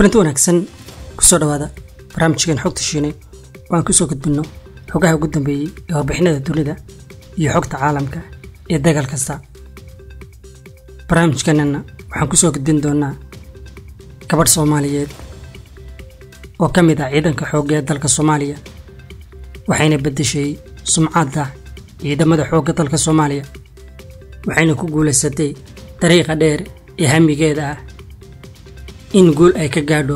kulanti wanaagsan kusoo dhawaada barnaamijkeen xogta shiine oo aan kusoo gudbinno xogaha ugu dambeeyey ee warbixinada dunida iyo xogta caalamka ee dagaal kasta barnaamijkeenana waxaan kusoo gudbin doonaa gabadh soomaaliyeed oo ka mid ah ciidanka xoogga ee dalka soomaaliya waxayna beddeshay sumcadda ciidamada xoogga dalka soomaaliya waxayna ku guulaysatay dariiqa dheer ee hamigeeda ah in guul ay ka gaadho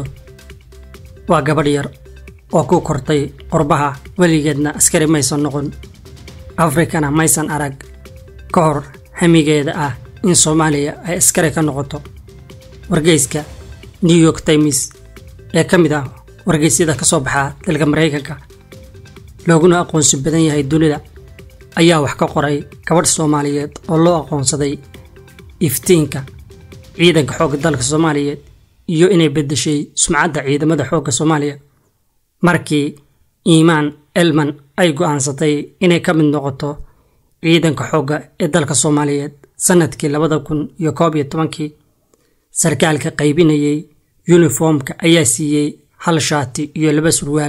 waa gabadh yar oo ku kortay qurbaha weligeedna askari maysan noqon afrikana maysan arag ka hor hamigeeda ah in soomaaliya ay askari ka noqoto wargeyska new york times ee ka mid ah wargeysyada ka soo baxa dalka maraykanka looguna aqoonsi badan yahay dunida ayaa wax ka qoray gabadh soomaaliyeed oo loo aqoonsaday iftiinka ciidanka xoogga dalka soomaaliyeed iyo inay beddeshay sumcadda ciidamada xoogga soomaaliya markii iimaan elman ay go'aansatay inay ka mid noqoto ciidanka xoogga ee dalka soomaaliyeed sannadkii labada kun iyo koob iyo tobankii sarkaalka qaybinayay yuniformka ayaa siiyey hal shaati iyo laba surwaal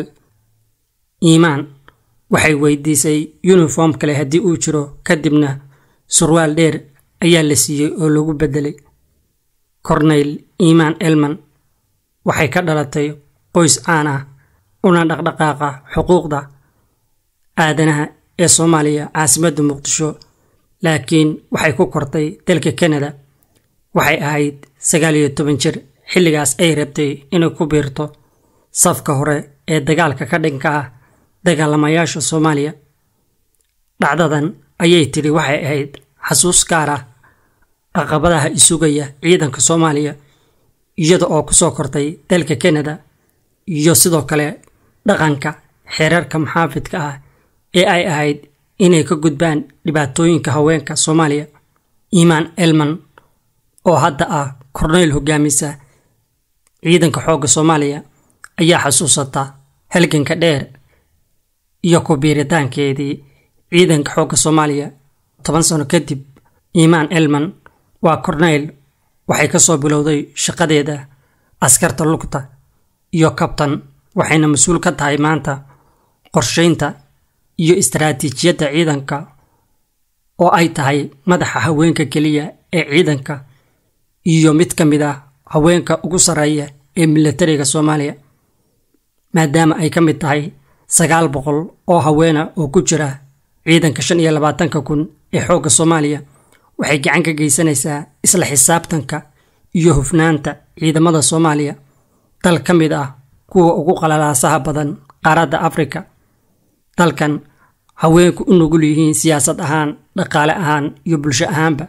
iimaan waxay weydiisay yuniform kale haddii uu jiro kadibna surwaal dheer ayaa la siiyey oo lagu beddelay corneyl iimaan elman waxay ka dhalatay qoys caan ah una dhaqdhaqaaqa xuquuqda aadanaha ee soomaaliya caasimadda muqdisho laakiin waxay ku kortay dalka kanada waxay ahayd sagaal iyo toban jir xilligaas ay rabtay inay ku biirto safka hore ee dagaalka ka dhinka ah dagaalamayaasha soomaaliya dhacdadan ayay tidhi waxay ahayd xasuus gaar ah caqabadaha isugaya ciidanka soomaaliya iyada oo ku soo kortay dalka kanada iyo sidoo kale dhaqanka xeerarka maxaafidka ah ee ay ahayd inay ka gudbaan dhibaatooyinka haweenka soomaaliya iimaan elman oo hadda ah korneyl hogaamisa ciidanka xoogga soomaaliya ayaa xasuusata halganka dheer iyo ku biiritaankeedii ciidanka xoogga soomaaliya toban sano kadib iimaan elman waa korneyl waxay ka soo bilowday shaqadeeda askarta lugta iyo kabtan waxayna mas-uul ka tahay maanta qorshaynta iyo istaraatiijiyadda ciidanka oo ay tahay madaxa haweenka keliya ee ciidanka iyo mid ka mid ah haweenka ugu sarreeya ee milatariga soomaaliya maadaama ay ka mid tahay sagaal boqol oo haweena oo ku jira ciidanka shan iyo labaatanka kun ee xoogga soomaaliya waxay gacan ka geysanaysaa isla xisaabtanka iyo hufnaanta ciidamada soomaaliya dal ka mid ah kuwa ugu qalalaasaha badan qaaradda afrika dalkan haweenku u nugul yihiin siyaasad ahaan dhaqaale ahaan iyo bulsho ahaanba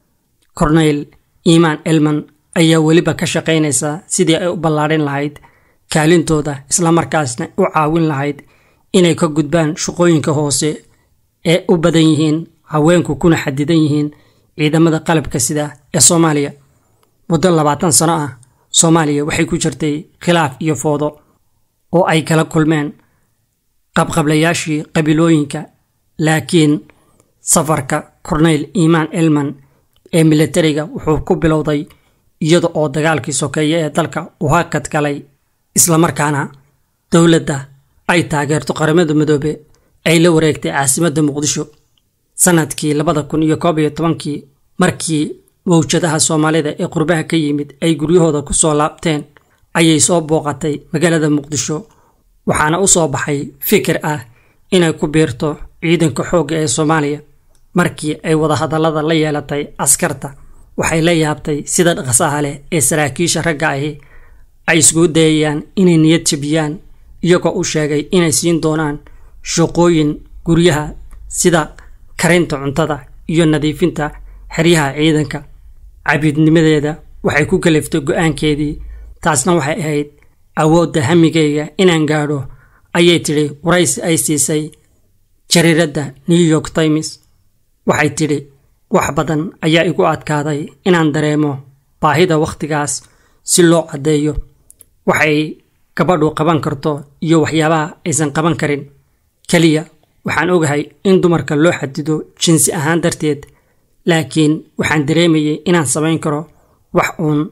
corneyl iimaan elman ayaa weliba ka shaqaynaysaa sidii ay u ballaadhin lahayd kaalintooda islamarkaasna u caawin lahayd inay ka gudbaan shaqooyinka hoose ee u badan yihiin haweenku kuna xadidan yihiin ciidamada qalabka sida ee soomaaliya muddo labaatan sano ah soomaaliya waxay ku jirtay khilaaf iyo foodo oo ay kala kulmeen qabqablayaashii qabiilooyinka laakiin safarka corneyl iimaan elman ee milatariga wuxuu ku bilowday iyada oo dagaalkii sokeeye ee dalka uu hakad galay islamarkaana dowladda ay taageerto qaramada midoobe ay la wareegtay caasimadda muqdisho sannadkii labada kun iyo koob iyo tobankii markii mawjadaha soomaalida ee qurbaha ka yimid ay guryahooda ku soo laabteen ayay soo booqatay magaalada muqdisho waxaana u soo baxay fikir ah inay ku biirto ciidanka xoogga ee soomaaliya markii ay wadahadallada la yeelatay askarta waxay la yaabtay sida dhaqsaha leh ee saraakiisha ragga ahi ay iskugu dayayaan inay niyad jabiyaan iyagoo u sheegay inay siin doonaan shaqooyin guryaha sida karinta cuntada iyo nadiifinta xeryaha ciidanka cabiidnimadeeda waxay ku kaliftay go'aankeedii taasna waxay ahayd awoodda hamigayga inaan gaadho ayay tidhi waraysi ay siisay jariiradda new york times waxay tidhi wax badan ayaa igu adkaaday inaan dareemo baahida wakhtigaas si loo caddeeyo waxay gabadhu qaban karto iyo waxyaabaha aysan qaban karin keliya waxaan ogahay in dumarka loo xadido jinsi ahaan darteed laakiin waxaan dareemayay inaan samayn karo wax uun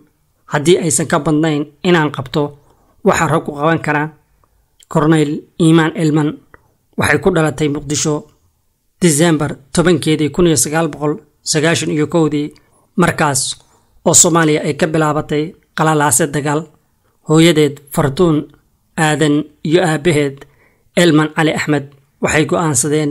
haddii aysan ka badnayn inaan qabto waxa raggu qaban karaan korneyl iimaan elman waxay ku dhalatay muqdisho disembar tobankeedii kun iyo sagaal boqol sagaashan iyo kowdii markaas oo soomaaliya ay ka bilaabatay qalalaase dagaal hooyadeed fartuun aadan iyo aabbaheed elman cali axmed waxay go'aansadeen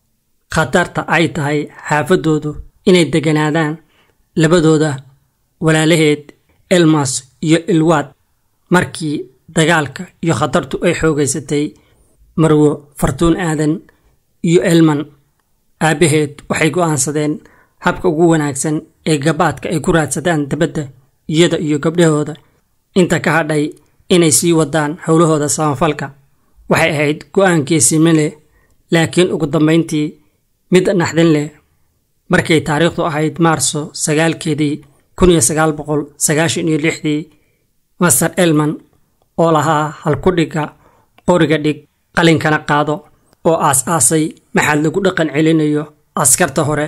khatarta ay tahay xaafadoodu inay deganaadaan labadooda walaalaheed elmas iyo ilwaad markii dagaalka iyo khatartu ay xoogaysatay marwo fartuun aadan iyo elman aabbaheed waxay go'aansadeen habka ugu wanaagsan ee gabaadka ay ku raadsadaan dabadda iyada iyo gabdhahooda inta ka hadhay inay sii wadaan howlahooda samafalka waxay ahayd go'aankiisime leh laakiin ugu dambayntii mid naxdin leh markay taariikhdu ahayd maarso sagaalkeedii kun iyo sagaal boqol sagaashan iyo lixdii master elman oo lahaa halkudhigga qoriga dhig qalinkana qaado oo aas-aasay maxaad lagu dhaqan celinayo askarta hore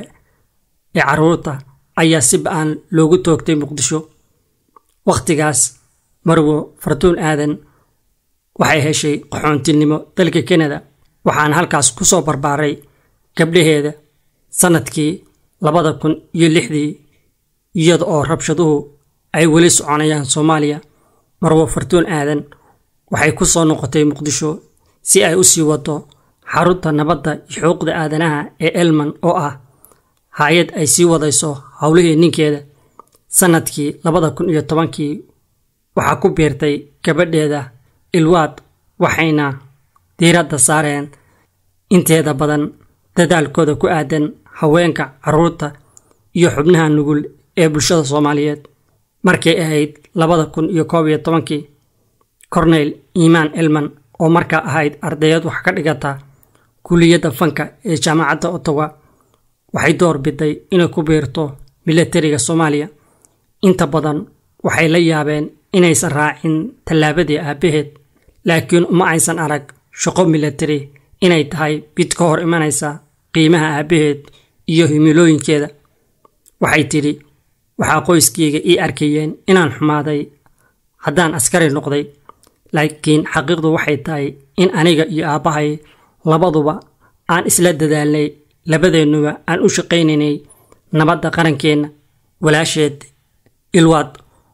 ee carruurta ayaa si ba-aan loogu toogtay muqdisho wakhtigaas marwo fartuun aadan waxay heshay qaxoontinimo dalka kanada waxaana halkaas ku soo barbaaray gabdhaheeda sannadkii labada kun iyo lixdii iyada oo rabshaduhu ay weli soconayaan soomaaliya marwo fartuun aadan waxay ku soo noqotay muqdisho si ay u sii wado xarunta nabadda iyo xuquuqda aadanaha ee elman oo ah hay-ad ay sii wadayso howlihii ninkeeda sannadkii labada kun iyo tobankii waxaa ku biirtay gabadheeda ilwaad waxayna diiradda saareen inteeda badan dadaalkooda ku aadan haweenka carruurta iyo xubnaha nugul ee bulshada soomaaliyeed markay ahayd labada kun iyo koob iyo tobankii corneyl iimaan elman oo markaa ahayd ardayad wax ka dhigata kuliyadda fanka ee jaamacadda ottawa waxay door biday inay ku biirto milatariga soomaaliya inta badan waxay la yaabeen inaysan raacin tallaabadii aabbaheed laakiin uma aysan arag shaqo milatari inay tahay mid ka hor imanaysa qiimaha aabbaheed iyo himilooyinkeeda waxay tidhi waxaa qoyskayga ii arkayeen inaan xumaaday haddaan askari noqday laakiin xaqiiqdu waxay tahay in aniga iyo aabbahay labaduba aan isla dadaalnay labadeennuba aan u shaqaynaynay nabadda qarankeenna walaasheed ilwaad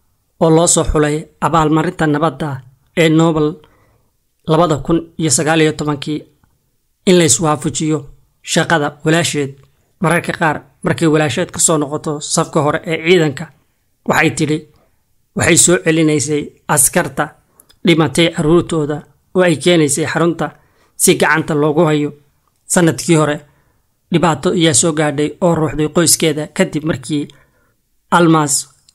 oo loo soo xulay abaalmarinta nabadda ee nobel labada kun iyo sagaal iyo tobankii in layswaafajiyo shaqada walaasheed mararka qaar markay walaasheed ka soo noqoto safka hore ee ciidanka waxay tidhi waxay soo celinaysay askarta dhimatay carruurtooda oo ay keenaysay xarunta si gacanta loogu hayo sannadkii hore dhibaato ayaa soo gaadhay oo ruuxday qoyskeeda kadib markii almas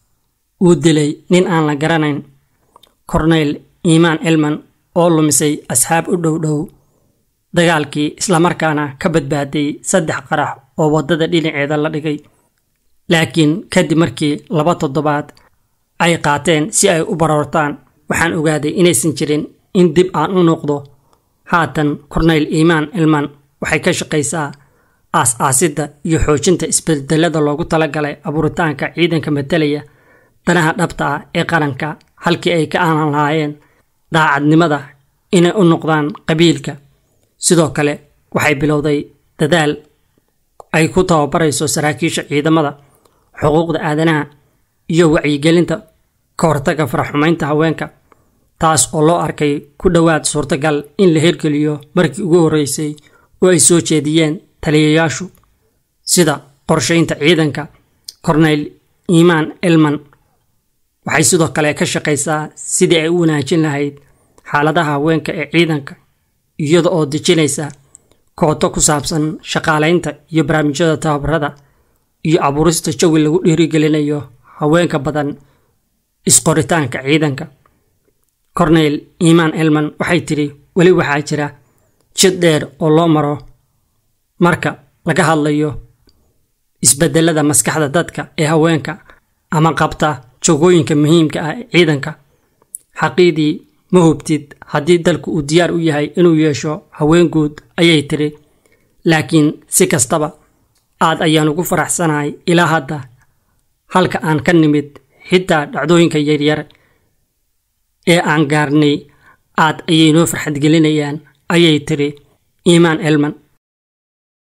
uu dilay nin aan la garanayn corneyl iimaan elman oo lumisay asxaab u dhow dhow dagaalkii islamarkaana ka badbaaday saddex qarax oo waddada dhinaceeda la dhigay laakiin kadib markii laba toddobaad ay qaateen si ay u baroortaan waxaan ogaaday inaysan jirin in dib aan u noqdo haatan corneyl iimaan elman waxay ka shaqaysaa aas-aasidda iyo xoojinta isbedelada loogu talagalay abuuritaanka ciidanka matalaya danaha dhabta ah ee qaranka halkii ay ka aanan lahaayeen daacadnimada inay u noqdaan qabiilka sidoo kale waxay bilowday dadaal ay ku tababarayso saraakiisha ciidamada xuquuqda aadanaha iyo wacyigelinta ka hortaga faraxumaynta haweenka taas oo loo arkay ku dhowaad suurtagal in la hirgeliyo markii ugu horreysay oo ay soo jeediyeen taliyayaashu sida qorshaynta ciidanka corneyl iimaan elman waxay sidoo kale ka shaqaysaa sidii ay u wanaajin lahayd xaaladaha haweenka ee ciidanka iyada oo dejinaysa kooto ku saabsan shaqaalaynta iyo barnaamijyada tababarada iyo abuurista jawi lagu dhiirigelinayo haweenka badan isqoritaanka ciidanka corneyl iimaan elman waxay tidhi weli waxaa jira jid dheer oo loo maro marka laga hadlayo isbedelada maskaxda dadka ee haweenka ama qabta jogooyinka muhiimka ah ee ciidanka xaqiidii ma hubtid haddii dalku uu diyaar u yahay inuu yeesho haween guud ayay tidhi laakiin si kastaba aad ayaan ugu faraxsanahay ilaa hadda halka aan ka nimid xitaa dhacdooyinka yaryar ee aan gaarnay aad ayay noo farxad gelinayaan ayay tiri iimaan elman